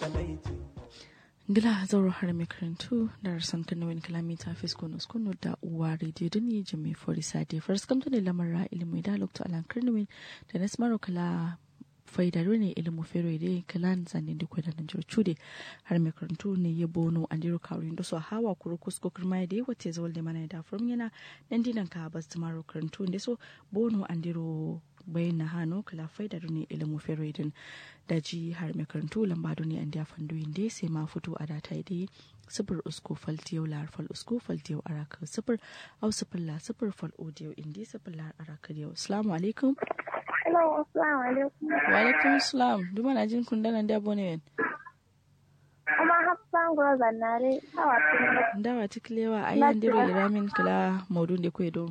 Gila zauro har mai karantu da rasan kanawin kalamita fisko nos kuno da uwa rediyo da ni jami fori sade first kamta ne lamar ilimin da lokta alan karnawin da na smaro kala faidaro ne ilimu fero ide kalan zanen da kwada nan cude har mai karantu ne ya bono an diro kawrin da so hawa kuro kusko kirma da yawa te zawal da mana da furum yana nan dinan ka bas maro karantu da so bono an diro bayan na hannu kala faida ne ilimu feroidin da ji har mai karantu lamba ne an da fandoyin da sai ma fito a data dai sifir usko faltiyau lar fal usko faltiyau araka sifir au sifir la sifir fal odiyau indi sifir lar araka yau assalamu alaikum Hello, assalamu alaikum. wa alaikum salam duma na jin kun dalan da bone Kuma hafsan gwa zannare hawa tun ndawa tiklewa ayan diro iramin kala maudun da kwedo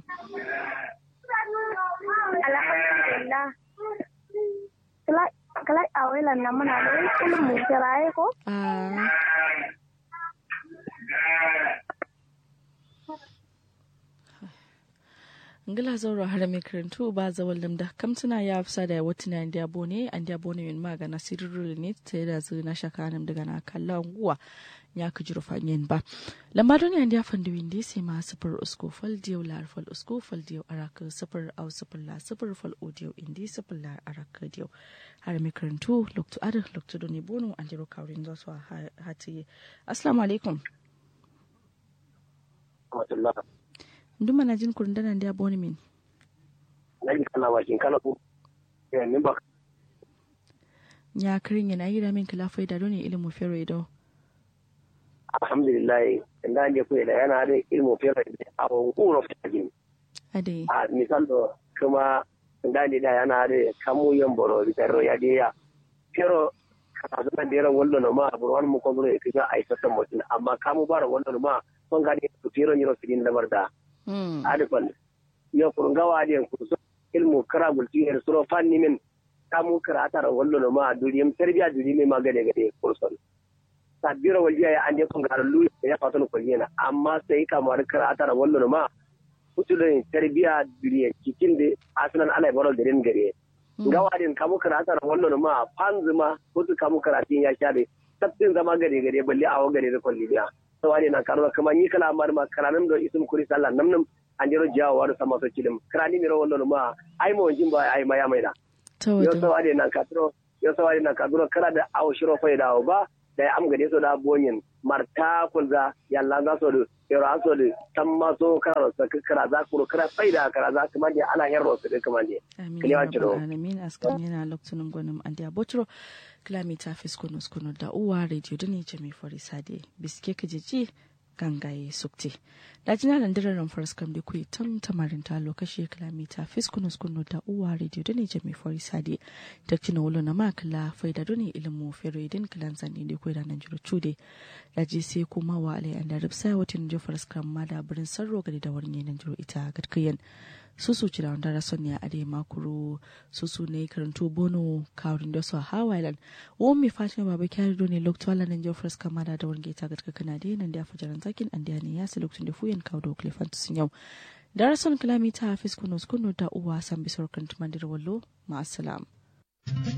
Alhamdulillah. Kala kala awelan na muna da wani kullum mu kiraye ko? ah ngila zauro har mai karantu ba zawal lamda kamtuna ya afsa da wata na inda bone an da bone min magana sirrul ne ta da zu na shaka nam daga na kallon guwa ya ka jiro fanyen ba lamba don yan da fandu windi sai ma sifir usko fal diyo lar fal usko fal diyo araka sifir au sifir la sifir fal odiyo indi sifir la araka diyo har mai karantu loktu ada loktu doni bono an jiro kawrin zo so hati assalamu alaikum nduma na jin kurin dana da bone min nagi kana bakin kana ko eh min ba ya kirin yana yi da min kala faida don ilimin fero ido alhamdulillah inda ne ko da yana da ilmu fere a ko ta gini ade a misalo kuma inda ne da yana da kamu yan boro bitaro ya de ya pero ka zama da ran wallo no ma burwan mu ko bro e kija ai sata mutin amma kamu bara wallo no ma son ga ne to fero ni ro sidin lamar da mm ade kon yo kurun gawa de ku so ilmu kara bulti er suro fanni min kamu kara tara wallo no ma duriyam tarbiya duriyam ma gade gade kurson sabbira wajiya ya ande kun garan lu ya fata no kullena amma sai kamar kara tara wallo no ma kutulin tarbiya duriya cikin da asunan ala baro da rin gare gawa din kamu kara tara wallo no ma fanzuma kutu kamu karatin ya shabe tabbin zama gare gare balle awo gare da kulliya sawani na karwa kuma ni kala mar ma karanin da isum kuri sallah namnam an jiro jawo wa sama so cilim karani miro wallo no ma ai mo jin ba ai maya maida ta yo wata sawani na katro yo sawani na kadro kara da awo shiro fa da ba da am gade so da bonyin marta kulza yalla za so do yoro aso do tamma so kara sa kara za ku kara faida kara za kuma da ana yarro su da kuma ne amin Kiliwa ya ciro. rabbal alamin askan yana lokacin gwanin an da botro kilomita fiskono skono da uwa radio da ne jami fori sade biske ka jeji gangaye sukte da jina landirar ran faras kam da kuyi tam tamarin ta lokaci kilomita fiskono skono da uwa radio da ne jami fori sade ta kina wulo na makala faida da ne ilimu fero idin kilan zane da kuyi da nan jiro cude da ji sai kuma wa alai an da ripsa watan jo faras kam ma da birin sarro gari da warne nan jiro ita gadkayan susu ci da wanda rason ya ade makuru susu ne karanto bono kawrin da su a hawailan wo mi fatima baba kyari do ne lokto ala nan jofar ska mada da warge ta gatka kana de nan da fajaran zakin an da ne ya su lokacin da fuyen kawo da klefant sun yau da rason kilomita hafiz kuno kuno da uwa san bisor kan tumandir wallo ma assalam